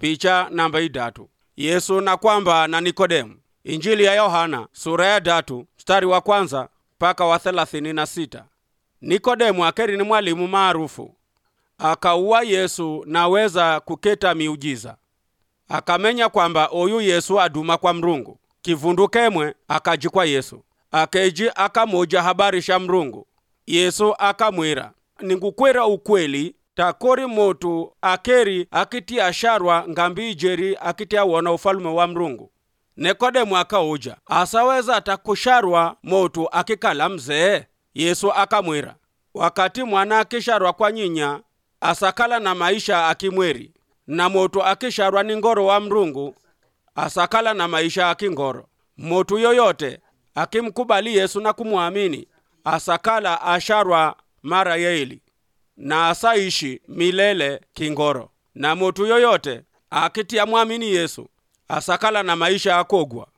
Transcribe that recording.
picha namba idatu yesu na kwamba na nikodemu injili ya yohana sura ya datu mstari wa kwanza mpaka wa thelathini na sita nikodemu akeri ni mwalimu maarufu akauwa yesu naweza kuketa miujiza akamenya kwamba oyu yesu aduma kwa mrungu kivundu kemwe akaji kwa yesu akeji akamoja habari sha mrungu yesu akamwira ningukwera ukweli takori motu akeri akitia sharwa ngambi ijeri akitia wona ufalume wa mrungu nikodemu akauja asaweza takusharwa motu akikala mzee yesu akamwira wakati mwana akisharwa kwa nyinya asakala na maisha akimweri na motu akisharwa ni ngoro wa mrungu asakala na maisha akingoro motu yoyote akimkubali yesu na kumwamini asakala asharwa mara yeili na asaishi milele kingoro na motu yoyote akitia mwamini yesu asakala na maisha akogwa